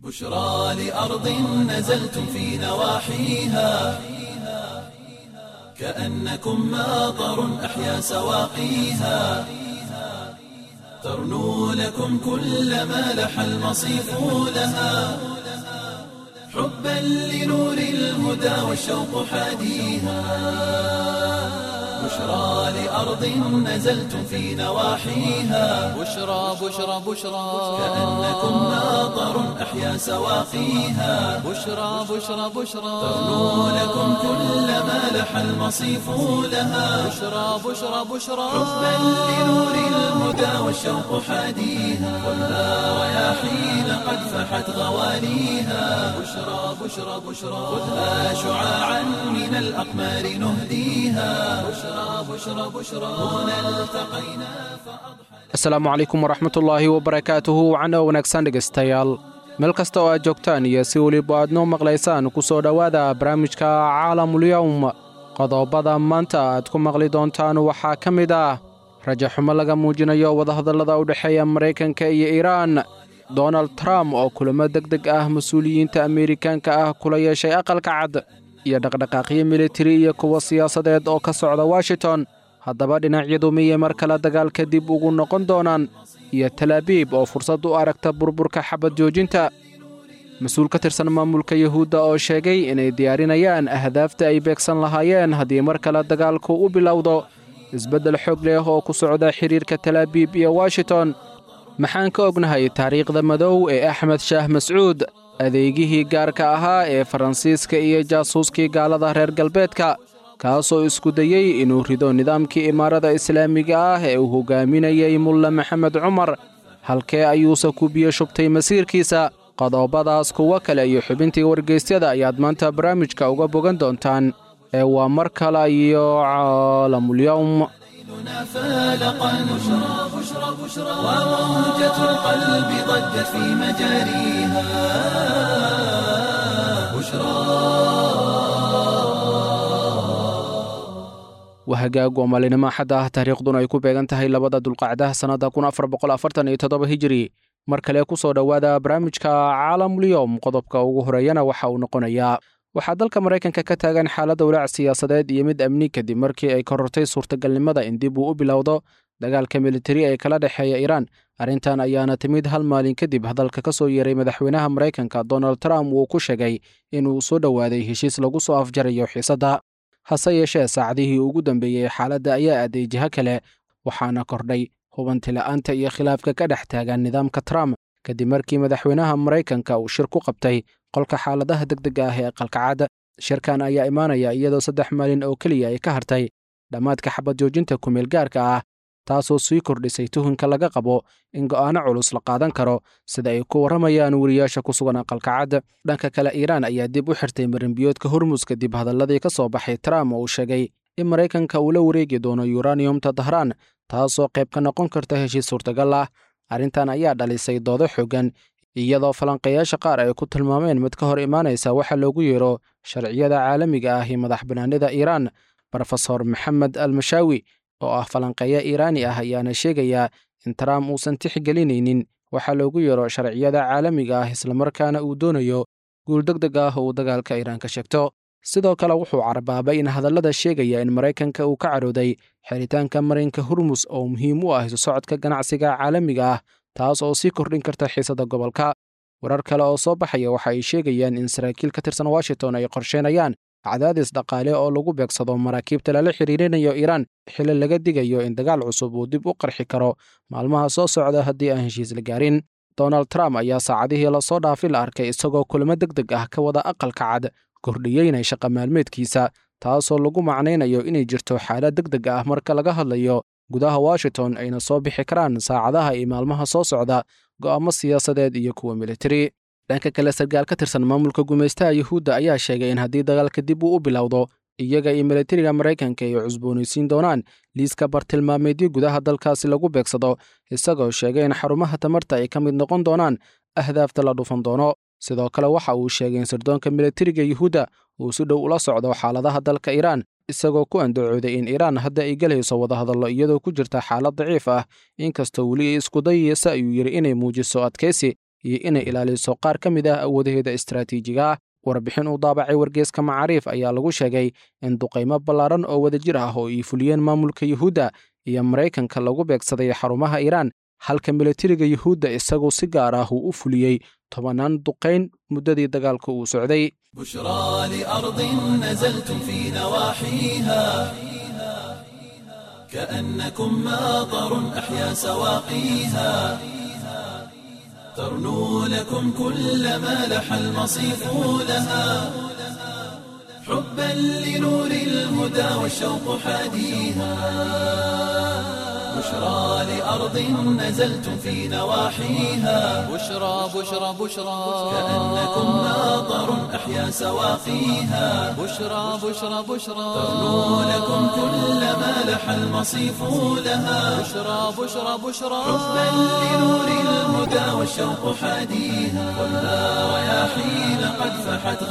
بشرى لأرض نزلتم في نواحيها كأنكم ماطر أحيا سواقيها ترنو لكم كل ما لح المصيف لها حبا لنور الهدى والشوق حاديها بشرى لأرض نزلتم في نواحيها بشرى بشرى بشرى كأنكم ماطر أحيا سواقيها بشرى بشرى بشرى ترنو لكم كل ما لح المصيف لها بشرى بشرى بشرى حبا لنور الهدى والشوق حاديها خذها رياحين قد فحت غواليها بشرى بشرى بشرى خذها شعاعا من الأقمار نهديها بشرى بشرى بشرى هنا التقينا asalaamu calaykum waraxmatullaahi wabarakaatuhu wacno wanaagsan dhegaystayaal meel kasta oo aad joogtaan iyo si weliba aad noo maqlaysaan ku soo dhowaada barnaamijka caalamulyowm qodobada maanta aad ku maqli doontaan waxaa ka mid ah rajaxumo laga muujinayo wadahadallada u dhexeeya maraykanka iyo iiraan donald trump oo kulamo deg deg ah mas-uuliyiinta ameerikaanka ah kula yeeshay aqalka cad iyo dhaqdhaqaaqyo militari iyo kuwa siyaasadeed oo ka socda washington haddaba dhinacyadu miyay mar kale dagaalka dib ugu noqon doonaan iyo talaabiib oo fursad u aragta burburka xabad joojinta mas-uul ka tirsan maamulka yuhuudda oo sheegay inay diyaarinayaan ahdaafta ay beegsan lahaayeen haddii mar kale dagaalku u bilowdo isbeddel xoog leh oo ku socda xidhiirka talaabiib iyo washington maxaan ka ognahay taariikhda madow ee axmed shaah mascuud adeegihii gaarka ahaa ee faransiiska iyo jaasuuskii gaalada reer galbeedka kaasoo isku dayey inuu rido nidaamkii imaarada islaamiga ah ee uu hogaaminayey mulle maxamed cumar halkee ayuuse ku biyo shubtay masiirkiisa qodobadaas kuwo kale iyo xubintii wargeysyada ayaad maanta barnaamijka uga bogan doontaan ee waa mar kale iyo caalamulyowm ليلنا فالقا بشرى بشرى بشرى وموجة القلب ضجت في مجاريها waa hagaag oo maalinimo axad ah taariikhduna ay ku beegan tahay labada dulqacdaha sannadda kun afar boqol afartan iyo toddoba hijiri mar kale ku soo dhowaada barnaamijka caalamulyoom qodobka ugu horeeyana waxa uu noqonayaa waxaa dalka maraykanka ka taagan xaaladda walaac siyaasadeed iyo mid amni kadib markii ay korortay suurtagalnimada in dib uu u bilowdo dagaalka militari ee kala dhexeeya iiraan arrintan ayaana timid hal maalin kadib hadalka ka soo yeeray madaxweynaha maraykanka donald trump uu ku sheegay inuu soo dhowaaday heshiis lagu soo afjarayo xiisadda hase yeeshee saacadihii ugu dambeeyey xaaladda ayaa aaday jiho kale waxaana kordhay hubantila'aanta iyo khilaafka ka dhex taagan nidaamka trump kadib markii madaxweynaha maraykanka uu shir ku qabtay qolka xaaladaha degdega ah ee aqalkacad shirkan ayaa imaanaya iyadoo saddex maalin oo keliya ay ka hartay dhammaadka xabad joojinta kumeel gaarka ah taasoo sii kordhisay tuhunka laga qabo in go'aano culus la qaadan karo sida ay ku warramayaan weriyaasha ku sugan aqalkacad dhanka kale iiraan ayaa dib u xirtay marinbiyoodka hormus kadib hadalladii ka soo baxay trump oo uu sheegay in maraykanka uu la wareegi doono yuraniyumta dahraan taasoo qayb ka noqon karta heshiis suurtagal ah arrintan ayaa dhalisay doodo xooggan iyadoo falanqayaasha qaar ay ku tilmaameen mid ka hor imaanaysa waxa loogu yeero sharciyada caalamiga ah iyo madax bannaanida iiraan brofesor maxamed almashaawi oo ah falanqeeya iiraani ah ayaana sheegayaa in trump uusan tixgelinaynin waxa loogu yeero sharciyada caalamiga ah islamarkaana uu doonayo guul deg deg ah uu dagaalka iiraan ka sheegto sidoo kale wuxuu carbaabay in hadallada sheegaya in maraykanka uu ka cadhooday xiritaanka marinka hormus oo muhiim u ah isu socodka ganacsiga caalamiga ah taas oo sii kordhin karta xiisadda gobolka warar kale oo soo baxaya waxa ay sheegayaan in saraakiil ka tirsan washington ay qorsheynayaan cadaadis dhaqaale oo lagu beegsado maraakiibta lala xiriirinayo iiraan xili laga digayo in dagaal cusub uu dib u qarxi karo maalmaha soo socda haddii aan heshiis la gaarin donald trump ayaa saacadihii lasoo dhaafi la arkay isagoo kulamo deg deg ah ka wada aqalka cad kordhiyeynay shaqa maalmeedkiisa taasoo lagu macnaynayo inay jirto xaalad deg deg ah marka laga hadlayo gudaha washington ayna soo bixi karaan saacadaha iyo maalmaha soo socda go'aamo siyaasadeed iyo kuwa militari dhanka kale sarkaal ka tirsan maamulka gumaystaha yuhuudda ayaa sheegay in haddii dagaalka dib uu u bilowdo iyaga iyo militariga maraykanka ay cusboonaysiin doonaan liiska bartilmaameedyo gudaha dalkaasi lagu beegsado isagoo sheegay in xarumaha tamarta ay ka mid noqon doonaan ahdaafta la dhufan doono sidoo kale waxa uu sheegay in sirdoonka militariga yuhuudda uu si dhow ula socdo xaaladaha dalka iiraan isagoo ku andacooday in iiraan hadda ay gelayso wadahadallo iyadoo ku jirta xaalad daciif ah inkastoo weli ay isku dayaysa ayuu yidhi inay muujiso adkaysi iyo inay ilaaliso qaar ka mid ah awoodaheeda istaraatiijiga ah warbixin uu daabacay wargeeska macaariif ayaa lagu sheegay in duqaymo ballaaran oo wadajir ah oo ay fuliyeen maamulka yuhuudda iyo maraykanka lagu beegsaday xarumaha iiraan halka militariga yuhuudda isagu si gaar ah uu u fuliyey tobannaan duqayn muddadii dagaalka uu socday بشرى لأرض نزلتم في نواحيها كأنكم ماطر أحيا سواقيها ترنو لكم كل ما لح المصيف لها حبا لنور الهدى والشوق حاديها بشرى لأرض نزلتم في نواحيها بشرى بشرى بشرى كأنكم ماطر أحيا سواقيها بشرى بشرى بشرى ترنو لكم كل ما لح المصيف لها بشرى بشرى بشرى حبا لنور الهدى والشوق حاديها والنار رياحين قد فحت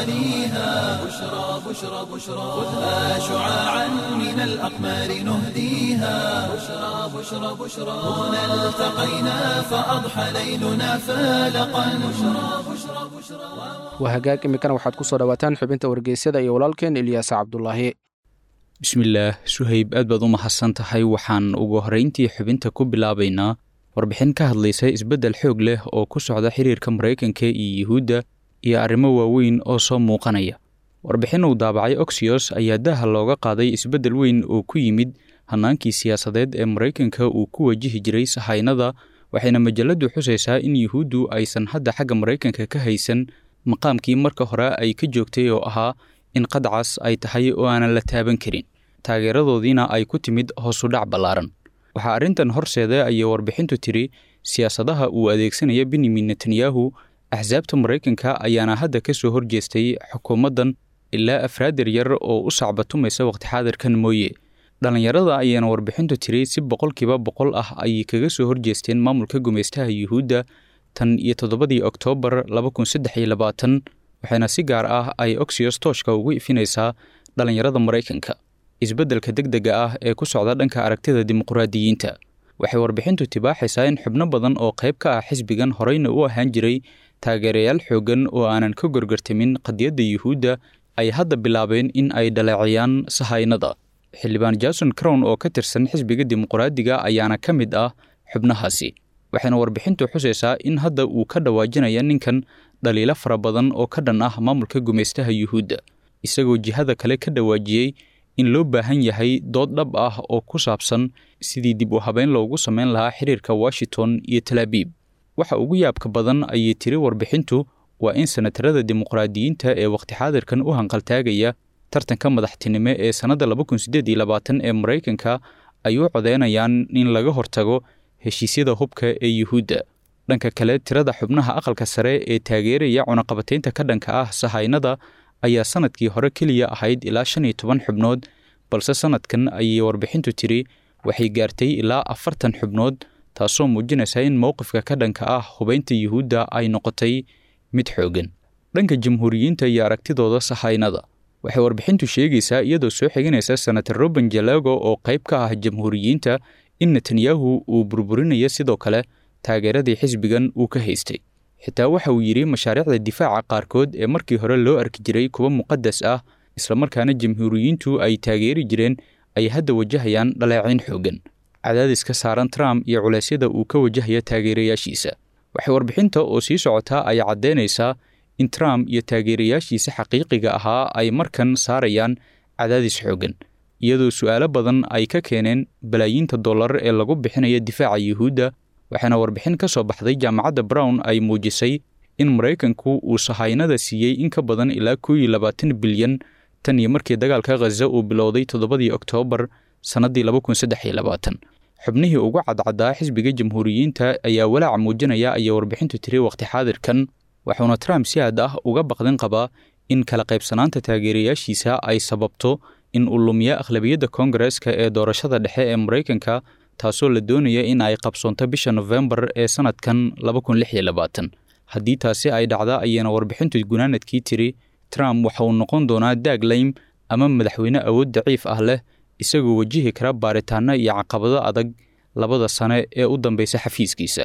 غواليها بشرى بشرى بشرى خذها شعاعا من الأقمار نهديها بشرى بشرى بشرى هنا التقينا فأضحى ليلنا فالقا بشرى بشرى بشرى waa hagaag iminkana waxaad ku soo dhowaataan xubinta wargeysyada iyo walaalkeen ilyaasa cabdulaahi bismillaah suhayb aad baad u mahadsan tahay waxaan ugu horrayntii xubinta ku bilaabaynaa warbixin ka hadlaysa isbeddel xoog leh oo ku socda xiriirka maraykanka iyo yuhuudda iyo arrimo waaweyn oo soo muuqanaya warbixin uu daabacay oxyos ayaa daha looga qaaday isbeddel weyn oo ku yimid hannaankii siyaasadeed ee maraykanka uu ku wajihi jiray sahaynada waxayna majalladdu xusaysaa in yuhuuddu aysan hadda xagga maraykanka ka haysan maqaamkii marka hore ay ka joogtay oo ahaa in qadcas ay tahay oo aanan la taaban karin taageeradoodiina ay ku timid hoosudhac ballaaran waxaa arrintan horseeda ayay warbixintu tiri siyaasadaha uu adeegsanaya benyamin netanyahu axsaabta maraykanka ayaana hadda ka soo horjeestay xukuumaddan ilaa afraadar yar oo u sacbatumaysa waqti xaadirkan mooye dhallinyarada ayaana warbixintu tiri si boqolkiiba boqol ah ayay kaga soo horjeesteen maamulka gumaystaha yuhuudda tan iyo toddobadii oktoobar laba kun saddex iyo labaatan waxayna si gaar ah ay oxyos tooshka ugu ifinaysaa dhallinyarada maraykanka isbeddelka degdega ah ee ku socda dhanka aragtida dimuqraadiyiinta waxay warbixintu tibaaxaysaa in xubno badan oo qayb ka ah xisbigan horeyna u ahaan jiray taageerayaal xooggan oo aanan ka gorgortamin qadiyadda yuhuudda ay hadda bilaabeen in ay dhaleeciyaan sahaynada xildhibaan jason crown oo ka tirsan xisbiga dimuqraadiga ayaana ka mid ah xubnahaasi waxayna warbixintu xusaysaa in hadda uu ka dhawaajinaya ninkan dhaliilo fara badan oo ka dhan ah maamulka gumaystaha yuhuudda isagoo jihada kale ka dhawaajiyey in loo baahan yahay dood dhab ah oo ku saabsan sidii dib u habeyn loogu samayn lahaa xiriirka washington iyo talaabiib waxa ugu yaabka badan ayay tiri warbixintu waa in senatarada dimuqraadiyiinta ee waqti xaadirkan u hanqaltaagaya tartanka madaxtinimo ee sannadda laba kun siddeed iyo labaatan ee maraykanka ay u codeynayaan in laga hortago heshiisyada hubka ee yuhuudda dhanka kale tirada xubnaha aqalka sare ee taageeraya cunaqabataynta ka dhanka ah sahaynada ayaa sannadkii hore keliya ahayd ilaa shan iyo toban xubnood balse sannadkan ayay warbixintu tiri waxay gaartay ilaa afartan xubnood taasoo muujinaysa in mowqifka ka dhanka ah hubaynta yuhuudda ay noqotay mid xooggan dhanka jamhuuriyiinta iyo aragtidooda sahaynada waxay warbixintu sheegaysaa iyadoo soo xiganaysa senator roben jalego oo qayb ka ah jamhuuriyiinta in netanyahu uu burburinayo sidoo kale taageeradii xisbigan uu ka haystay xitaa waxa uu yidhi mashaariicda difaaca qaarkood ee markii hore loo arki jiray kuwa muqadas ah islamarkaana jamhuuriyiintu ay taageeri jireen ay hadda wajahayaan dhaleecayn xooggan cadaadiska saaran trump iyo culeysyada uu ka wajahaya taageerayaashiisa waxay warbixinta oo sii socotaa ay caddaynaysaa in trump iyo taageerayaashiisa xaqiiqiga ahaa ay markan saarayaan cadaadis xooggan iyadoo su'aalo badan ay ka keeneen balaayiinta dollar ee lagu bixinaya difaaca yuhuudda waxaana warbixin ka soo baxday jaamacadda brown ay muujisay in maraykanku uu sahaynada siiyey in ka badan ilaa koo iyo labaatan bilyan tan iyo markii dagaalka khaza uu bilowday toddobadii oktoobar sannaddii laba kun saddex iyo labaatan xubnihii ugu cadcaddaa xisbiga jamhuuriyiinta ayaa walaaca muujinaya ayay warbixintu tiri waqti xaadirkan waxuuna trump si aad ah uga baqdin qabaa in kala qaybsanaanta taageerayaashiisa ay sababto in uu lumiyo akhlabiyadda koongareska ee doorashada dhexe ee maraykanka taasoo la doonaya in ay qabsoonto bisha nofembar ee sannadkan laba kun lix iyo labaatan haddii taasi ay dhacda ayayna warbixintu gunaanadkii tiri trump waxa uu noqon doonaa daaglaym ama madaxweyne awood daciif ah leh isagoo wajihi kara baaritaano iyo caqabado adag labada sane ee u dambeysa xafiiskiisa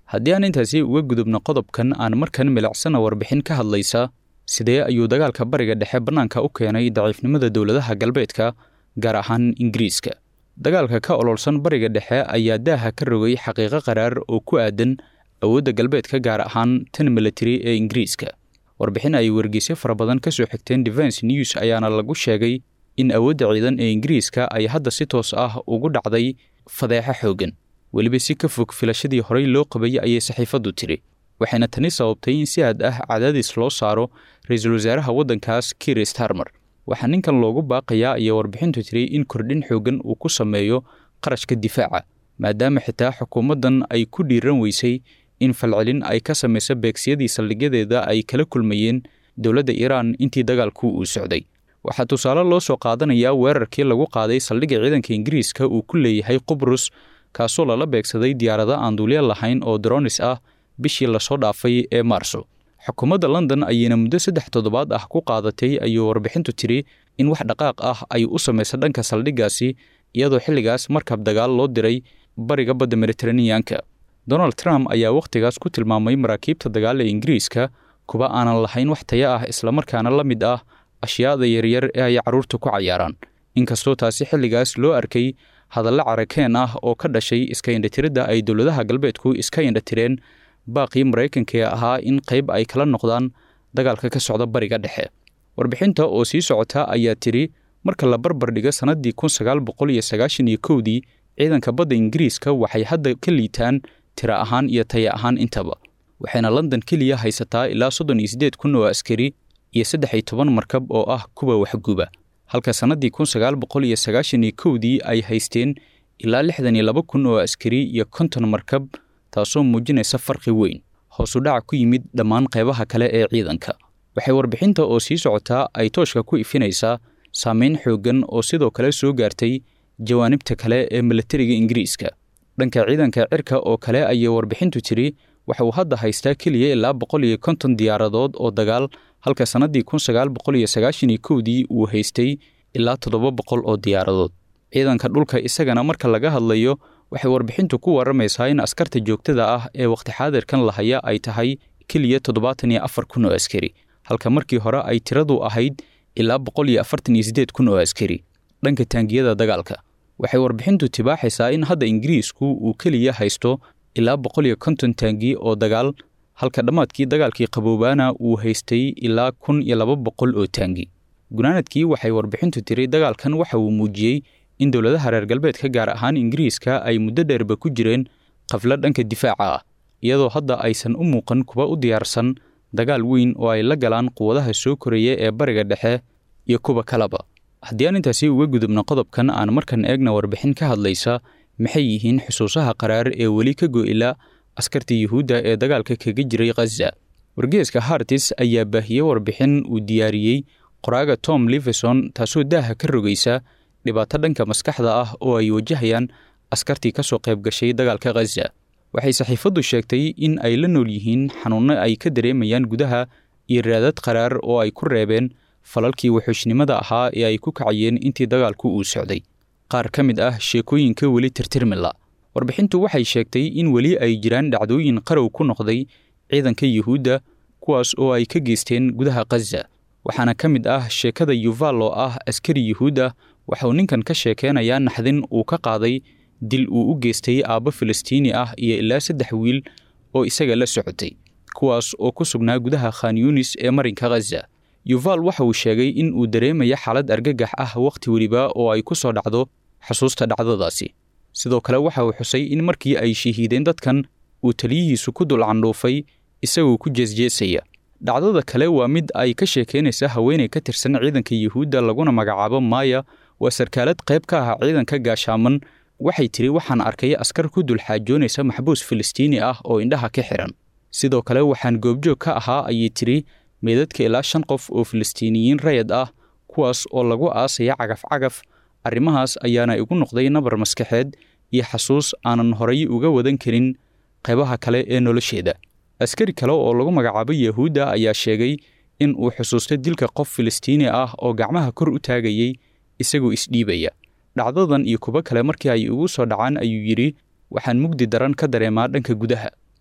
haddii aan intaasi uga gudubno qodobkan aan markan milicsana warbixin ka hadlaysa sidee ayuu dagaalka bariga dhexe bannaanka u keenay daciifnimada dowladaha galbeedka gaar ahaan ingiriiska dagaalka ka ololsan bariga dhexe ayaa daaha ka rogay xaqiiqo qaraar oo ku aadan awoodda galbeedka gaar ahaan tan military ee ingiriiska warbixin ay wargeysyo fara badan ka soo xigteen defense news ayaana lagu sheegay in awoodda ciidan ee ingiriiska ay hadda si toos ah ugu dhacday fadeexo xooggan weliba si ka fog filashadii horey loo qabayay ayay saxiifaddu tiri waxayna tani sababtay in si aad ah cadaadis loo saaro ra-iisul wasaaraha waddankaas kiir starmer waxaa ninkan loogu baaqayaa ayaa warbixintu tiri in kordhin xooggan uu ku sameeyo qarashka difaaca maadaama xitaa xukuumaddan ay ku dhiiran weysay in falcelin ay ka samayso beegsiyadii saldhigyadeeda ay kala kulmayeen dowladda iiraan intii dagaalku uu socday waxaa tusaale loo soo qaadanayaa weerarkii lagu qaaday saldhigga ciidanka ingiriiska uu ku leeyahay qubrus kaasoo lala beegsaday diyaarado aan duulya lahayn oo dronis ah bishii lasoo dhaafay ee maarso xukuumadda london ayayna muddo saddex toddobaad ah ku qaadatay ayuu warbixintu tiri in wax dhaqaaq ah ay u samayso dhanka saldhiggaasi iyadoo xilligaas markab dagaal loo diray bariga badda mediteraneanka donald trump ayaa wakhtigaas ku tilmaamay maraakiibta dagaal ee ingiriiska kuwa aanan lahayn wax taya ah islamarkaana la mid ah ashyaada yaryar ee ay carruurta ku cayaaraan inkastoo taasi xilligaas loo arkay hadallo carakeen ah oo ka dhashay iska indhatiridda ay dowladaha galbeedku iska indhatireen baaqii maraykanka ee ahaa in qayb ay kala noqdaan dagaalka ka socda bariga dhexe warbixinta oo sii socota ayaa tidhi marka la barbar dhigo sannaddii kun sagaal boqol iyo sagaashan iyo kowdii ciidanka badda ingiriiska waxay hadda ka liitaan tira ahaan iyo taya ahaan intaba waxayna london keliya haysataa ilaa soddon iyo siddeed kun oo askari iyo saddex iyo toban markab oo ah kuwa waxguba halka sannaddii kun sagaal boqol iyo sagaashan iyo kowdii ay haysteen ilaa lixdan iyo laba kun oo askari iyo konton markab taasoo muujinaysa farqi weyn hoosu dhaca ku yimid dhammaan qaybaha kale ee ciidanka waxay warbixinta oo sii socotaa ay tooshka ku ifinaysaa saameyn xooggan oo sidoo kale soo gaartay jawaanibta kale ee milatariga ingiriiska dhanka ciidanka cirka oo kale ayay warbixintu tiri waxa uu hadda haystaa keliya ilaa boqol iyo konton diyaaradood oo dagaal halka sannaddii kun sagaal boqol iyo sagaashan iyo kowdii uu haystay ilaa toddoba boqol oo diyaaradood ciidanka dhulka isagana marka laga hadlayo waxay warbixintu ku warramaysaa in askarta joogtada ah ee wakhti xaadirkan lahaya ay tahay keliya toddobaatan iyo afar kun oo askari halka markii hore ay tiradu ahayd ilaa boqol iyo afartan iyo siddeed kun oo askari dhanka taangiyada dagaalka waxay warbixintu tibaaxaysaa in hadda ingiriisku uu keliya haysto ilaa boqol iyo konton taangi oo dagaal halka dhammaadkii dagaalkii qaboobaana uu haystay ilaa kun iyo laba boqol oo taangi gunaanadkii waxay warbixintu tiri dagaalkan waxa uu muujiyey in dowladaha reer galbeedka gaar ahaan ingiriiska ay muddo dheerba ku jireen qaflo dhanka difaaca ah iyadoo hadda aysan u muuqan kuwa u diyaarsan dagaal weyn oo ay la galaan quwadaha soo koraya ee bariga dhexe iyo kuwa kaleba haddii aan intaasi uga gudubno qodobkan aan markan eegna warbixin ka hadlaysa maxay yihiin xusuusaha qaraar ee weli ka go'ila askarta yuhuudda ee dagaalka kaga jiray khaza wargeeska hartis ayaa baahiyey warbixin uu diyaariyey qoraaga tom liveson taasoo daaha ka rogaysa dhibaato dhanka maskaxda ah oo ay wajahayaan askartii ka soo qayb gashay dagaalka khaza waxay saxiifaddu sheegtay in ay la nool yihiin xanuunno ay ka dareemayaan gudaha iyo raadad qaraar oo ay ku reebeen falalkii wuxuushnimada ahaa ee ay ku kacayeen intii dagaalku uu socday qaar ka mid ah sheekooyinka weli tirtirmila warbixintu waxay sheegtay in weli ay jiraan dhacdooyin qarow ku noqday ciidanka yuhuudda kuwaas oo ay ka geysteen gudaha khaza waxaana ka mid ah sheekada yuval oo ah askari yuhuud ah waxauu ninkan ka sheekeynayaa naxdin uu ka qaaday dil uu u geystay aabbo filistiini ah iyo ilaa saddex wiil oo isaga la socotay kuwaas oo ku sugnaa gudaha khan yunis ee marinka khaza yuval waxa uu sheegay in uu dareemaya xaalad argagax ah wakhti weliba oo ay ku soo dhacdo xusuusta dhacdadaasi sidoo kale waxa uu xusay in markii ay shahiideen dadkan uu taliyihiisu ku dul candhuufay isagoo ku jeesjeesaya dhacdada kale waa mid ay ka sheekaynaysa haweenay ka tirsan ciidanka yuhuudda laguna magacaabo maaya waa sarkaalad qayb ka ah ciidanka gaashaaman waxay tiri waxaan arkay askar ku dul xaajoonaysa maxbuus filistiini ah oo indhaha ka xihan sidoo kale waxaan goobjoog ka ahaa ayay tiri meedadka ilaa shan qof oo filistiiniyiin rayad ah kuwaas oo lagu aasaya cagaf-cagaf arrimahaas ayaana igu noqday nabar maskaxeed iyo xasuus aanan horay uga wadan karin qaybaha kale ee nolosheeda askari kale oo lagu magacaabo yahuudda ayaa sheegay in uu xusuustay dilka qof filistiini ah oo gacmaha kor u taagayey isagoo isdhiibaya dhacdadan iyo kuwo kale markii ay ugu soo dhacaan ayuu yidhi waxaan mugdi daran ka dareemaa dhanka gudaha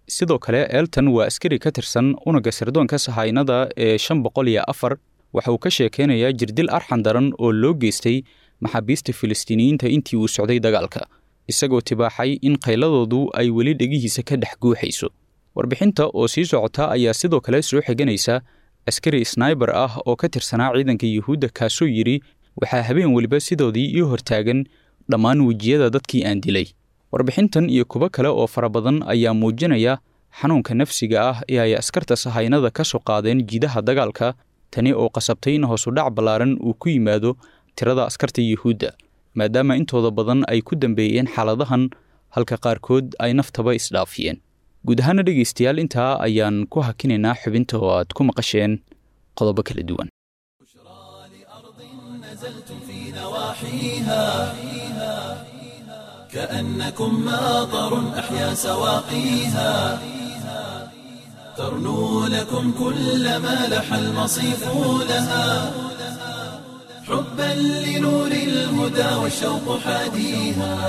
sidoo kale elton waa askari ka tirsan unagga sirdoonka sahaynada ee shan boqol iyo afar waxa uu ka sheekeynayaa jirdil arxan daran oo loo geystay maxaabiista filistiiniyiinta intii uu socday dagaalka isagoo tibaaxay in qayladoodu ay weli dhegihiisa ka dhex guuxayso warbixinta oo sii socota ayaa sidoo kale soo xiganaysa askari snaiber ah oo ka tirsanaa ciidanka yuhuudda kaasoo yidhi waxaa habeen weliba sidoodii ii hortaagan dhammaan wejiyada dadkii aan dilay warbixintan iyo kuwo kale oo fara badan ayaa muujinaya xanuunka nafsiga ah ee ay askarta sahaynada ka soo qaadeen jiidaha dagaalka tani oo qasabtay in hoosudhac ballaaran uu ku yimaado tirada askarta yuhuudda maadaama intooda badan ay ku dambeeyeen xaaladahan halka qaarkood ay naftaba isdhaafiyeen guud ahaana dhegaystayaal intaa ayaan ku hakinaynaa xubinta oo aad ku maqasheen qodobo kala duwan كأنكم ماطر أحيا سواقيها ترنو لكم كل ما لح المصيف لها حبا لنور الهدى والشوق حاديها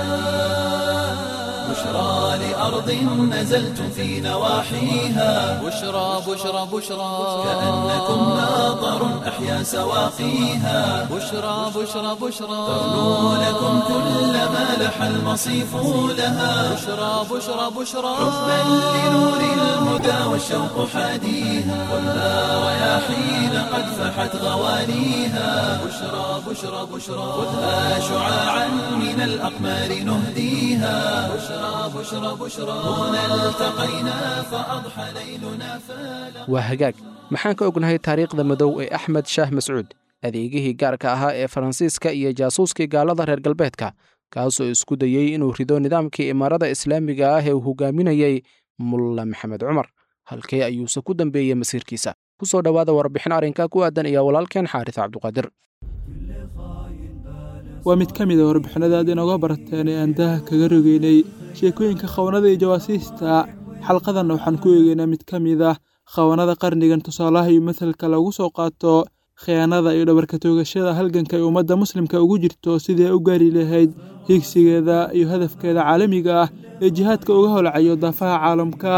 بشرى لأرض نزلتم في نواحيها بشرى بشرى بشرى كأنكم ماطر أحيا سواقيها بشرى بشرى بشرى ترنو لكم كل ما لح المصيف لها بشرى بشرى بشرى حبا لنور الهدى والشوق حاديها خذها رياحين قد فحت غوانيها بشرى بشرى بشرى خذها شعاعا من الأقمار نهديها بشرى بشرى بشرى هنا التقينا فأضحى ليلنا فلا waa hagaag maxaan ka ognahay taariikhda madow ee axmed shaah mascuud adeegihii gaarka ahaa ee faransiiska iyo jaasuuskii gaalada reer galbeedka kaasoo isku dayey inuu rido nidaamkii imaarada islaamiga ah ee uu hogaaminayey mulla maxamed cumar halkee ayuuse ku dambeeyey masiirkiisa ku soo dhowaada warbixin arrinka ku aadan iyo walaalkeen xaaris cabduqaadir waa mid ka mid a warbixinada aad inooga barateen ee aan daaha kaga rogeynay sheekooyinka khawanada iyo jawaasiista xalqadanna waxaan ku eegeynaa mid ka mid ah khawanada qarnigan tusaalaha iyo matalka lagu soo qaato khiyaanada iyo dhabarka toogashada halganka ay ummadda muslimka ugu jirto sidii ay u gaari lahayd hiigsigeeda iyo hadafkeeda caalamiga ah ee jihaadka uga holcayo daafaha caalamka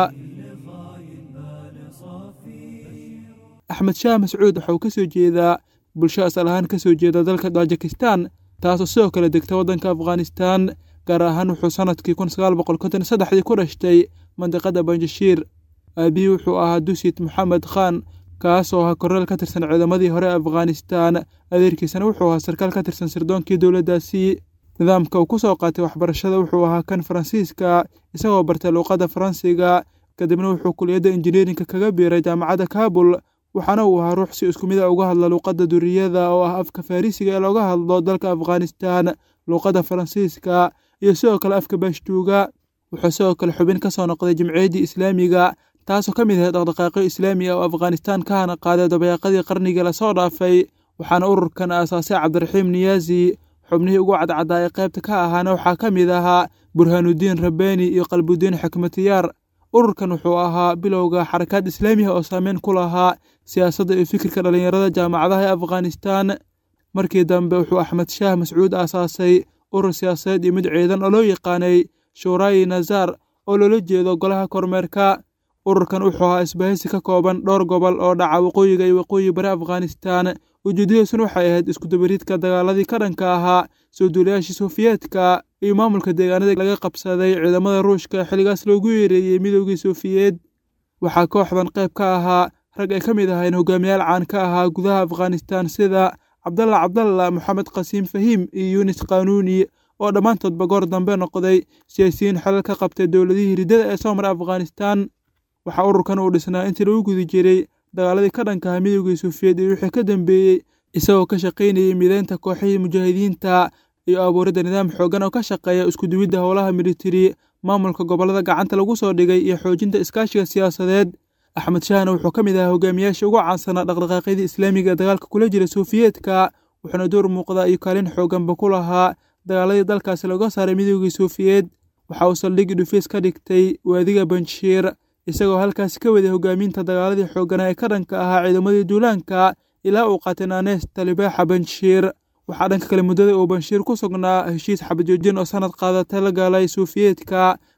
axmed shaah mascuud waxa uu ka soo jeedaa bulsho asal ahaan ka soo jeeda dalka tajikistan taasoo sidoo kale degta waddanka afghanistan gaar ahaan wuxuu sannadkii kun sagaal boqol konton saddexdii ku dhashtay mandiqada banjashiir aabihii wuxuu ahaa dusit moxamed khan kaasoo ahaa korneel ka tirsan ciidamadii hore ee afghanistan adeerkiisana wuxuu ahaa sarkaal ka tirsan sirdoonkii dowladdaasi nidaamka uu ku soo qaatay waxbarashada wuxuu ahaa kan faransiiska isagoo bartay luuqadda faransiga kadibna wuxuu kuliyadda injineerinka kaga biiray jaamacadda kaabul waxaana uu ahaa ruux si isku mid a uga hadla luuqadda duriyada oo ah afka farrisiga ee looga hadlo dalka afghanistan luuqadda faransiiska iyo sidoo kale afka baashtuuga wuxuu sidoo kale xubin ka soo noqday jimciyaddii islaamiga taasoo ka mid ahayd dhaqdhaqaaqyo islaami ah oo afghanistan ka hana qaaday dabayaaqadii qarnigii lasoo dhaafay waxaana ururkan aasaasay cabdiraxiim niyaazi xubnihii ugu cadcaddaa ee qaybta ka ahaana waxaa ka mid ahaa burhaanudiin rabbeeni iyo qalbudiin xikmatiyaar ururkan wuxuu ahaa bilowga xarakaad islaamiha oo saameyn ku lahaa siyaasadda iyo fikirka dhallinyarada jaamacadaha ee afghanistan markii dambe wuxuu axmed shaah mascuud aasaasay urur siyaasadeed iyo mid ciidan oo loo yaqaanay shuuraayi nazaar oo loola jeedo golaha kormeerka ururkan wuxuu ahaa isbahaysi ka kooban dhowr gobol oo dhaca waqooyiga iyo waqooyi bari afghanistan ujeedadiisuna waxay ahayd iskudabariidka dagaaladii ka dhanka ahaa soo duulayaashii sofiyeetka iyo maamulka deegaanada laga qabsaday ciidamada ruushka xilligaas loogu yeereeyey midoogii sofiyeed waxaa kooxdan qayb ka ahaa rag ay ka mid ahayn hogaamiyaal caan ka ahaa gudaha afghanistan sida cabdalla cabdalla moxamed qasiim fahiim iyo yunis qanuuni oo dhammaantoodba goor dambe noqday siyaasiyiin xelal ka qabtay dowladihii riddada ee soo maray afghanistan waxaa ururkan uu dhisnaa intii lagu gudi jiray dagaaladii ka dhankaha midoogii sofiyeed iyo wixii ka dambeeyey isagoo ka shaqaynayay mideynta kooxihii mujaahidiinta iyo abuuridda nidaam xooggan oo ka shaqeeya iskuduwidda howlaha militari maamulka gobollada gacanta lagu soo dhigay iyo xoojinta iskaashiga siyaasadeed axmed shahna wuxuu ka mid ahaa hogaamiyaashii ugu caansanaa dhaqdhaqaaqyadii islaamiga ee dagaalka kula jira sofiyeetka wuxuuna door muuqda iyo kaalin xoogganba ku lahaa dagaaladii dalkaasi looga saaray midoogii sofiyeed waxa uu saldhigii dhufiis ka dhigtay waadiga banshiir isagoo halkaasi ka waday hogaaminta dagaaladii xoogganaa ee ka dhanka ahaa ciidamadii duulaanka ilaa uu qaatay naanees talibaaxa banshiir waxaa dhanka kale muddada uu banshiir ku sugnaa heshiis xabajoojin oo sanad qaadatay la galay sofiyeetka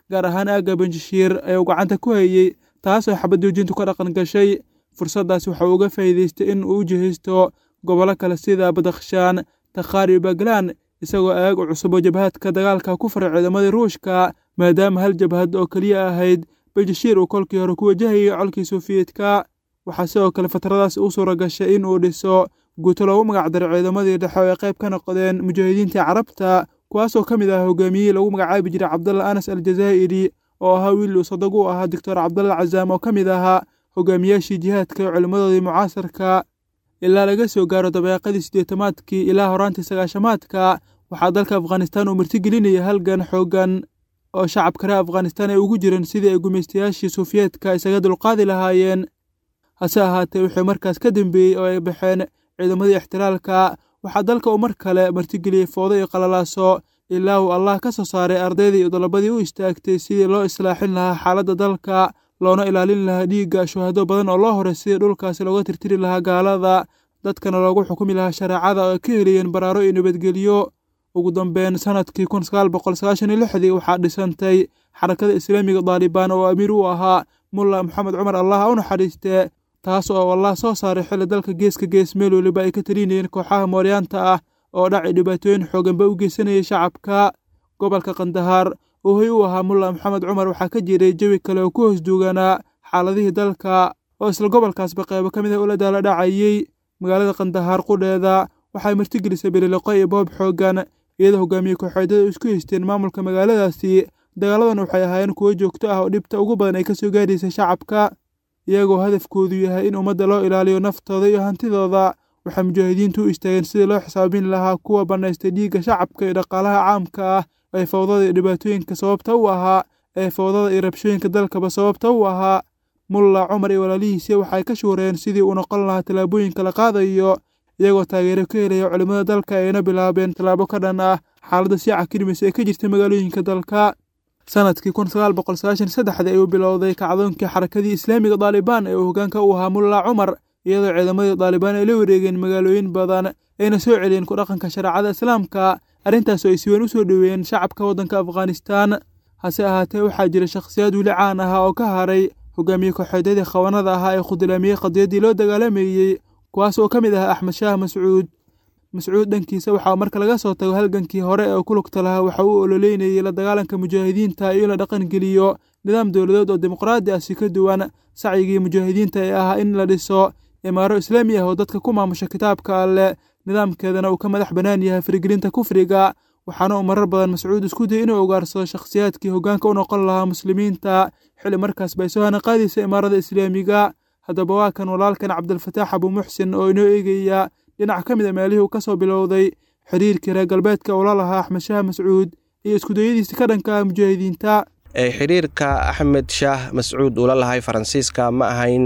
gaar ahaan aagga banjashiir ee uu gacanta ku hayey taasoo xabad joojintu ka dhaqan gashay fursaddaas waxa uu uga faa'iidaystay in uu u jihaysto gobollo kale sida badakhshaan takhaar iyo baglaan isagoo aag u cusub oo jabhadka dagaalka ku faray ciidamadii ruushka maadaama hal jabhad oo keliya ahayd banjashiir uu kolkii hore ku wajahayay colkii sofiyeetka waxaa sidoo kale fatradaas u suura gashay in uu dhiso guuto loogu magacdaray ciidamadii dhexe oo ay qayb ka noqdeen mujaahidiintii carabta kuwaasoo ka mid ah hogaamiyey lagu magacaabi jiray cabdalla anas aljazaa'iri oo ahaa wiil uu sadag u ahaa doctor cabdalla cazaam oo ka mid ahaa hogaamiyaashii jihaadka ee culimmadoodii mucaasarka ilaa laga soo gaaro dabeeqadii siddeetamaadkii ilaa horaantii sagaashamaadka waxaa dalka afghanistaan uu martigelinaya halgan xooggan oo shacabka reer afghanistaan ay ugu jireen sidii ay gumaystayaashii suufiyeedka isaga dulqaadi lahaayeen hase ahaatee wuxuu markaas ka dambeeyey oo ay baxeen ciidamadii ixtiraalka waxaa dalka uu mar kale martigeliyey foodo iyo qalalaaso ilaa uu allah ka soo saaray ardaydii iyo dalabadii u istaagtay sidii loo islaaxin lahaa xaaladda dalka loona ilaalin lahaa dhiigga shuhado badan oo loo horay sidii dhulkaasi looga tirtiri lahaa gaalada dadkana loogu xukumi lahaa shareecada oo ay ka heliyeen baraaro iyo nabadgelyo ugu dambeyn sanadkii kun sagaal boqol sagaashan iyo lixdii waxaa dhisantay xarakada islaamiga daalibaan oo amiir u ahaa mulla maxamed cumar allah u naxariiste taas oo allah soo saaray xilli dalka geeska gees meel weliba ay ka talinayeen kooxaha mooryaanta ah oo dhaci dhibaatooyin xooganba u geysanayay shacabka gobolka kandahaar oo hoy u ahaa mulla maxamed cumar waxaa ka jiray jawi kale oo ku hoos duuganaa xaaladihii dalka oo isla gobolkaasba qeybo ka mid ah ula daala dhacayey magaalada kandahaar qudheeda waxay martigelisay bililoqo iyo boob xooggan iyadoo hogaamiye kooxeedyada isku haysteen maamulka magaaladaasi dagaaladan waxay ahaayeen kuwo joogto ah oo dhibta ugu badan ay ka soo gaadhaysay shacabka iyagoo hadafkoodu yahay in ummadda loo ilaaliyo naftooda iyo hantidooda waxay mujaahidiintu u istaageen sidii loo xisaabin lahaa kuwa bannaystay dhiigga shacabka iyo dhaqaalaha caamka ah ee fawdada iyo dhibaatooyinka sababta u ahaa ee fawdada iyo rabshooyinka dalkaba sababta u ahaa mulla cumar iyo walaalihiisi waxay ka shuureen sidii uu noqon lahaa tallaabooyinka la qaadayo iyagoo taageero ka helaya culimmada dalka ayna bilaabeen tallaabo ka dhan ah xaaladda siica kirimis ee ka jirta magaalooyinka dalka sanadkii kun sagaal boqol sagaashan saddexdii ayuu bilowday kacdoonkii xarakadii islaamiga daalibaan ee uu hoggaanka u ahaa mulla cumar iyadoo ciidamadii daalibaan ay la wareegeen magaalooyin badan ayna soo celiyeen ku dhaqanka shareecada islaamka arrintaas oo ay si weyn u soo dhoweeyeen shacabka waddanka afghanistaan hase ahaatee waxaa jira shakhsiyaad weli caan ahaa oo ka haray hogaamiye kooxeedyadii khawanada ahaa ee khudlaamiyey qadiyaddii loo dagaalamayey kuwaas oo ka mid ah axmed shaah mascuud mascuud dhankiisa waxaa marka laga soo tago halgankii hore ee ku lugta lahaa waxa uu ololeynayey la dagaalanka mujaahidiinta iyo in la dhaqangeliyo nidaam dowladeed oo dimuqraadi ah si ka duwan sacyigii mujaahidiinta ee ahaa in la dhiso imaaro islaami ah oo dadka ku maamusha kitaabka alleh nidaamkeedana uu ka madax bannaan yahay farigelinta kufriga waxaana uu marar badan mascuud isku dayay inuu ogaarsado shakhsiyaadkii hoggaanka u noqon lahaa muslimiinta xilli markaas bay soo hana qaadaysa imaarada islaamiga haddaba waa kan walaalkan cabdilfataax abuumuxsin oo inoo eegaya dhinac ka mid a meelihii uu ka soo bilowday xiriirkii reer galbeedka uu la lahaa axmed shaah mascuud iyo iskudayadiisa ka dhanka ah mujaahidiinta xiriirka axmed shaah mascuud uu la lahay faransiiska ma ahayn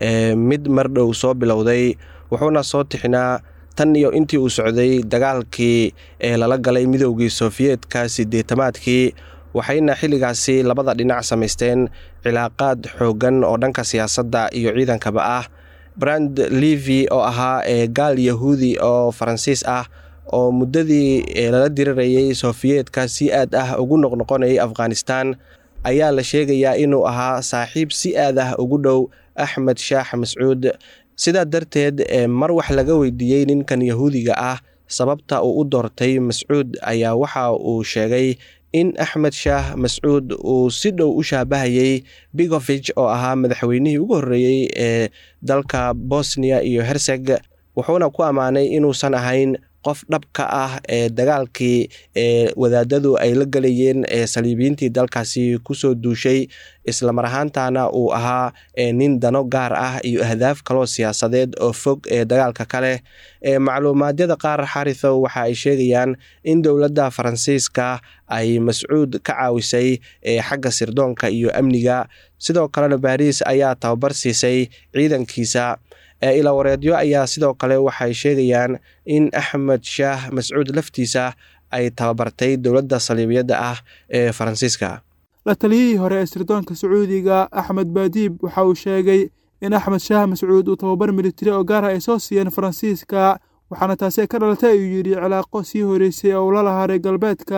mid mar dhow soo bilowday wuxuuna soo tixinaa tan iyo intii uu socday dagaalkii ee lala galay midoogii sofiyeetka sideetamaadkii waxayna xilligaasi labada dhinac samaysteen cilaaqaad xooggan oo dhanka siyaasadda iyo ciidankaba ah brand levi oo ahaa ee gaal yahuudi oo faransiis ah oo muddadii lala dirirayay sofiyeetka si aad ah ugu noqnoqonayay afghanistan ayaa la sheegayaa inuu ahaa saaxiib si aad ah ugu dhow axmed shaax mascuud sidaa darteed mar wax laga weydiiyey ninkan yahuudiga ah sababta uu u doortay mascuud ayaa waxa uu sheegay in axmed shaah mascuud uu si dhow u shaabahayey bigovich oo ahaa madaxweynihii ugu horreeyey ee dalka bosniya iyo herseg wuxuuna ku ammaanay inuusan ahayn qof dhab ka ah ee dagaalkii ee wadaadadu ay la galayeen ee saliibiyiintii dalkaasi kusoo duushay islamar ahaantana uu ahaa nin dano gaar ah iyo ahdaaf kaloo siyaasadeed oo fog ee dagaalka kale macluumaadyada qaar xarithow waxa ay sheegayaan in dowladda faransiiska ay mascuud ka caawisay xagga sirdoonka iyo amniga sidoo kalena baariis ayaa tababar siisay ciidankiisa ilawareedyo ayaa sidoo kale waxay sheegayaan in axmed shaah mascuud laftiisa ay tababartay dowladda saliibiyadda ah ee faransiiska la taliyihii hore ee sirdoonka sacuudiga axmed baadiib waxa uu sheegay in axmed shaah mascuud uu tababar militari oo gaar ah ay soo siiyeen faransiiska waxaana taasi ka dhalatay ayuu yidhi cilaaqo sii horeysay oo ula lahaa reer galbeedka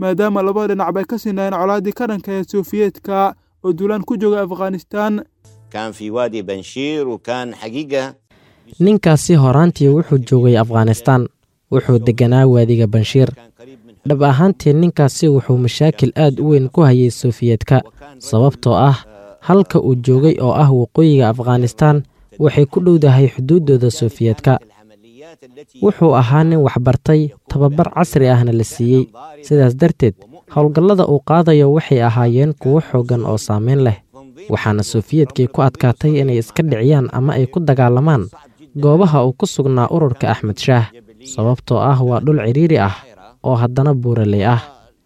maadaama labada dhinacba ay ka sinaayeen colaaddii ka dhankaheed sofiyeetka oo duulaan ku jooga afghanistaan كان في وادي بنشير وكان حقيقة ninkaasi horaantii wuxuu joogay afghanistaan wuxuu degganaa waadiga banshiir dhab ahaantii ninkaasi wuxuu mashaakil aad u weyn ku hayay sofiyeetka sababtoo ah halka uu joogay oo ah waqooyiga afghanistaan waxay ku dhowdahay xuduuddooda sofiyeetka wuxuu ahaa nin waxbartay tababar casri ahna la siiyey sidaas darteed howlgallada uu qaadayo waxay ahaayeen kuwo xooggan oo saameyn leh waxaana sofiyeetkii ku adkaatay inay iska dhiciyaan ama ay ku dagaalamaan goobaha uu ku sugnaa ururka axmed shaah sababtoo ah waa dhul cidhiiri ah oo haddana buuraley ah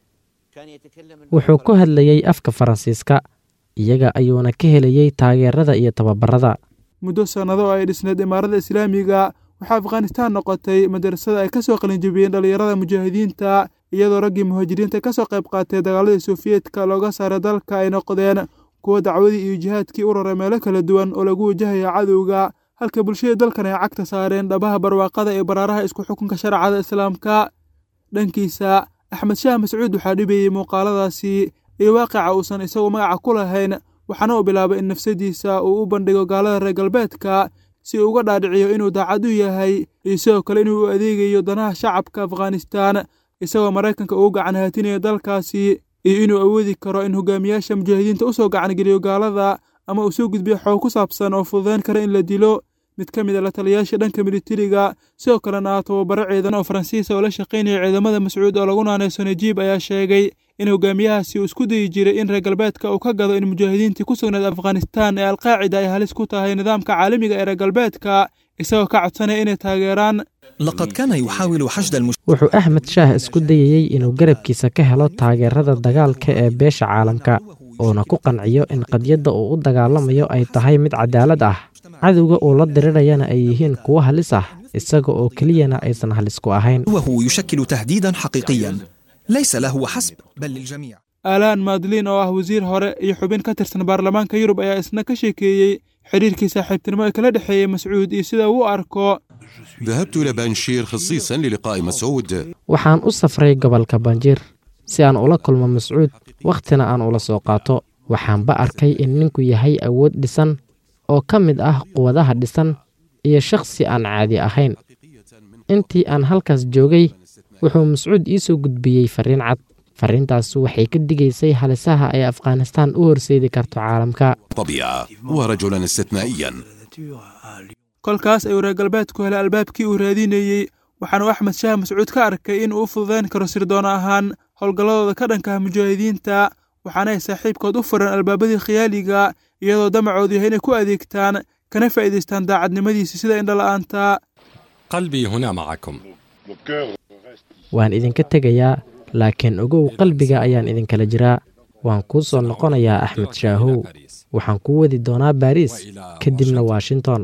wuxuu ku hadlayey afka faransiiska iyaga ayuuna ka helayey taageerada iyo tababarada muddo sannado oo ay dhisneed imaarada islaamiga waxaa afghanistaan noqotay madarasada ay ka soo qalinjabiyeen dhallinyarada mujaahidiinta iyadoo raggii muhaajiriinta ka soo qayb qaatay dagaaladii sofiyeetka looga saaray dalka ay noqdeen kuwa dacwadii iyo jihaadkii u raray meelo kala duwan oo lagu wajahaya cadowga halka bulshada dalkan ay cagta saareen dhabaha barwaaqada ee baraaraha isku xukunka sharcada islaamka dhankiisa axmed shaah mascuud waxaa dhibayey muuqaaladaasi iyo waaqica uusan isagu magaca ku lahayn waxaana uu bilaabay in nafsadiisa uu u bandhigo gaalada reer galbeedka si uu uga dhaadhiciyo inuu daacad u yahay iyo sidoo kale inuu u adeegayo danaha shacabka afghanistaan isagoo maraykanka ugu gacan haatinayo dalkaasi iyo inuu awoodi karo in hogaamiyaasha mujaahidiinta u soo gacangeliyo gaalada ama uu soo gudbiyo xoog ku saabsan oo fududayn kara in la dilo mid ka mid a la taliyayaasha dhanka militariga sidoo kalena ah tababaro ciidan oo faransiisa oo la shaqaynaya ciidamada mascuud oo lagu naanayso najiib ayaa sheegay in hogaamiyahaasi uu isku dayi jiray in reer galbeedka uu ka gado in mujaahidiintii ku sugnayd afghanistaan ee alqaacida ay halis ku tahay nidaamka caalamiga ee reer galbeedka isagoo ka codsanaya inay taageeraan لقد كان يحاول حشد المش... wuxuu axmed shaah isku dayayey inuu garabkiisa ka helo taageerada dagaalka ee beesha caalamka uuna ku qanciyo in qadyadda uu u dagaalamayo ay tahay mid cadaalad ah cadowga uu la dirirayana ay yihiin kuwo halis ah isaga oo keliyana aysan halis ku ahayn وهو يشكل تهديدا حقيقيا ليس له حسب بل للجميع aalaan maadliin oo ah wasiir hore iyo xubin ka tirsan baarlamaanka yurub ayaa isna ka sheekeeyey xidhiirkii saaxiibtinimo ee kala dhexeeyey mascuud iyo sida uu u arko ذهبت إلى بانشير خصيصا للقاء مسعود waxaan u safray gobolka banjiir si aan ula kulmo mascuud wakhtina aan ula soo qaato waxaanba arkay in ninku yahay awood dhisan oo ka mid ah quwadaha dhisan iyo shakhsi aan caadi ahayn intii aan halkaas joogay wuxuu mascuud ii soo gudbiyey farriin cad farriintaas waxay ka digaysay halisaha ay afghanistaan u horseedi karto caalamka طبيعة ورجلا استثنائيا kolkaas ayuu reer galbeedku helay albaabkii uu raadinayey waxaanu axmed shaah mascuud ka arkay in uu u fududayn karo sirdoon ahaan howlgalladooda ka dhankaha mujaahidiinta waxaana ay saaxiibkood u fureen albaabadii khiyaaliga iyadoo damacoodu yahay inay ku adeegtaan kana faa'iidaystaan daacadnimadiisa sida indhala'aanta قلبي هنا معكم waan idinka tegayaa laakiin ogow qalbiga ayaan idinkala jiraa waan kuu soo noqonayaa axmed shaahow waxaan kuu wadi doonaa baariis kadibna washington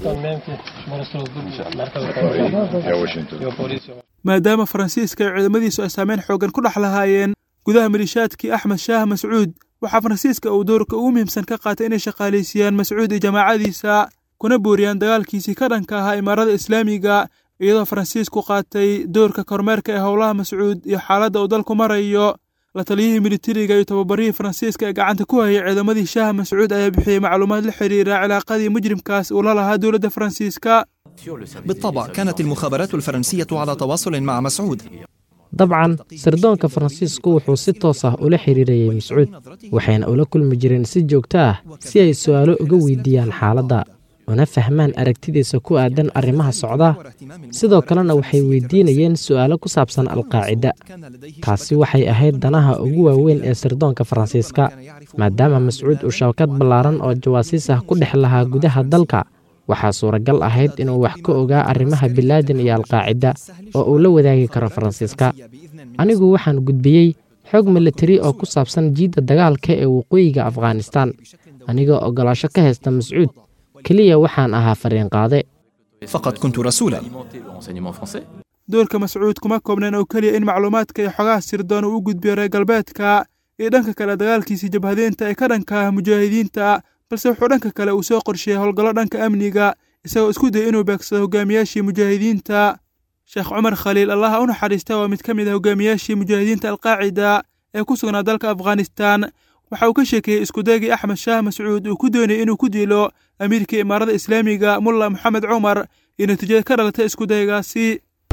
maadaama faransiiska iyo ciidamadiisu ay saameyn xooggan ku dhex lahaayeen gudaha malishaadkii axmed shaah mascuud waxaa faransiiska uu doorka ugu muhiimsan ka qaatay inay shaqaalaysiiyaan mascuud iyo jamaacadiisa kuna booriyaan dagaalkiisii ka dhanka ahaa imaarada islaamiga iyadoo faransiisku qaatay doorka kormeerka ee howlaha mascuud iyo xaaladda uu dalku marayo la taliyihii militariga iyo tababarihii faransiiska ee gacanta ku hayay ciidamadii shaah mascuud ayaa bixiyey macluumaad la xiriira cilaaqadii mujrimkaas uu la lahaa dowladda faransiiska بالطبع كانت المخابرات الفرنسية على تواصل مع مسعود dabcan sirdoonka faransiisku wuxuu si toos ah ula xiriirayey mascuud waxayna ula kulmi jireen si joogto ah si ay su'aalo uga weydiiyaan xaaladda una fahmaan aragtidiisa ku aadan arrimaha socda sidoo kalena waxay weydiinayeen su'aalo ku saabsan alqaacida taasi waxay ahayd danaha ugu waaweyn ee sirdoonka faransiiska maadaama mascuud uu shabakad ballaaran oo jawaasiis ah ku dhex lahaa gudaha dalka waxaa suuragal ahayd inuu wax ka ogaa arrimaha bilaadan iyo alqaacida oo uu la wadaagi karo faransiiska anigu waxaan gudbiyey xog militari oo ku saabsan jiidda dagaalka ee waqooyiga afghanistaan anigoo oggolaasho ka haysta mascuud keliya waxaan ahaa fariinqaade فقد كنت رسولا doorka mascuud kuma koobneen oo keliya in macluumaadka iyo xogaha sirdoon uu u gudbiyo reer galbeedka iyo dhanka kale dagaalkiisii jabhadeynta ee ka dhanka ah mujaahidiinta balse wuxuu dhanka kale uu soo qorsheeyey howlgallo dhanka amniga isagoo isku dayay inuu beegsado hogaamiyaashii mujaahidiinta sheekh cumar khaliil allaha u naxariista waa mid ka mid a hogaamiyaashii mujaahidiinta alqaacida ee ku sugnaa dalka afghanistan waxa uu ka sheekeeyey iskudaygii axmed shaah mascuud uu ku doonayay inuu ku dilo amiirkii imaarada islaamiga mulla moxamed cumar iyo natiijada ka dhalatay iskudaygaasi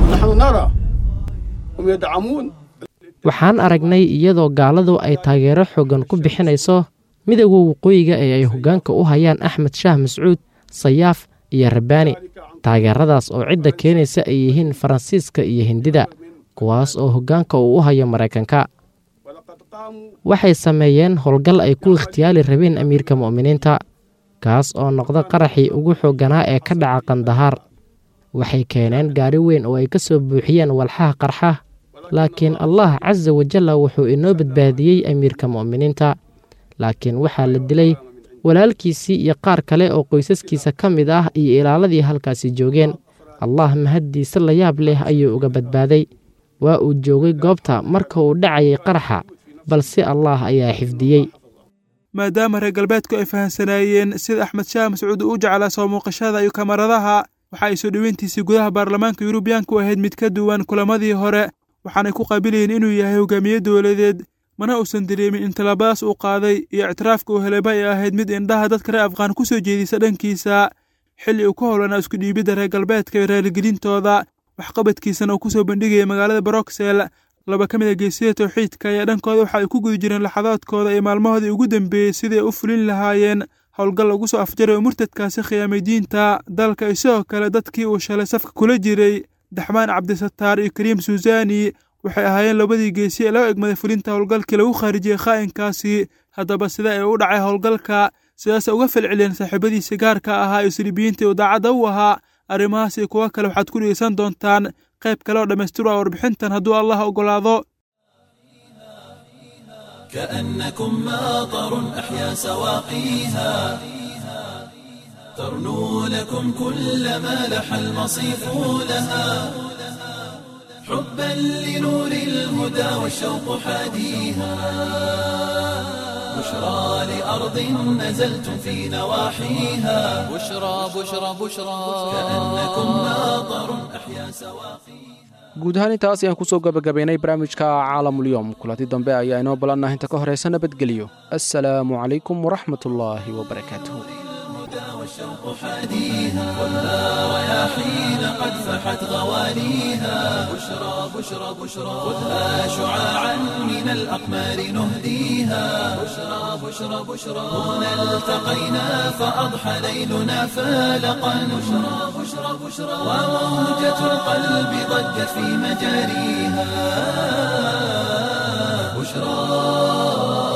waxaan aragnay iyadoo gaaladu ay taageero xooggan ku bixinayso midowga waqooyiga ee ay hoggaanka u hayaan axmed shaah mascuud sayaaf iyo rabbaani taageeradaas oo cidda keenaysa ay yihiin faransiiska iyo hindida kuwaas oo hoggaanka uu u hayo maraykanka waxay sameeyeen howlgal ay ku ikhtiyaali rabeen amiirka mu'miniinta kaas oo noqda qaraxii ugu xoogganaa ee ka dhaca kandahaar waxay keeneen gaari weyn oo ay ka soo buuxiyeen walxaha qarxa laakiin allah casa wajalla wuxuu inoo badbaadiyey amiirka mu'miniinta laakiin waxaa la dilay walaalkiisii iyo qaar kale oo qoysaskiisa ka mid ah iyo ilaaladii halkaasi joogeen allah mahaddiisa la yaab leh ayuu uga badbaaday waa uu joogay goobta marka uu dhacayay qaraxa balse allah ayaa xifdiyey maadaama reer galbeedku ay fahamsanaayeen sida axmed shaah mascuud uu u jeclaa soo muuqashada iyo kamaradaha waxa ay soo dhoweyntiisii gudaha baarlamaanka yurubiyaanku ahayd mid ka duwan kulamadii hore waxaanay ku qaabilayeen inuu yahay hogaamiye dowladeed mana uusan dareemin in tallaabadaas uu qaaday iyo ictiraafka uu helayba ay ahayd mid indhaha dadka reer afghaan ku soo jeedisa dhankiisa xilli uu ka howlanaa isku dhiibidda reer galbeedka iyo raaligelintooda waxqabadkiisana uu ku soo bandhigayay magaalada broxel laba ka mid a geesiyada towxiidka ayaa dhankooda waxa ay ku guda jireen laxadaadkooda iyo maalmahoodii ugu dambeeyey sidii ay u fulin lahaayeen howlgal lagu soo afjaray oo murtadkaasi khiyaamay diinta dalka iyo sidoo kale dadkii uu shalay safka kula jiray daxmaan cabdisataar iyo kariim suusani waxay ahaayeen labadii geesi ee loo egmaday fulinta howlgalkii lagu khaarijiyey khaa'inkaasi haddaba sida ay u dhacay howlgalka sidaasay uga falceliyeen saaxiibadiisii gaarka ahaa iyo silibiyiintii uu daacadda u ahaa arrimahaas iyo kuwo kale waxaad ku dhegeysan doontaan qayb kale oo dhammaystiru ah warbixintan hadduu allah oggolaado كأنكم ماطر أحيا سواقيها ترنو لكم كل ما لح المصيف لها حبا لنور الهدى والشوق حاديها بشرى لأرض نزلتم في نواحيها بشرى بشرى بشرى كأنكم ماطر أحيا سواقيها guud ahaan intaas ayaan kusoo gabagabaynay barnaamijka caalamulyoom kulanti dambe ayaa inoo balannah inta ka horaysa nabadgelyo assalaamu calaykum waraxmatullaahi wabarakaatuh والشوق حاديها ولا رياحين قد فحت غواليها بشرى بشرى بشرى خذها شعاعا من الأقمار نهديها بشرى بشرى بشرى هنا التقينا فأضحى ليلنا فالقا بشرى بشرى بشرى وموجة القلب ضجت في مجاريها بشرى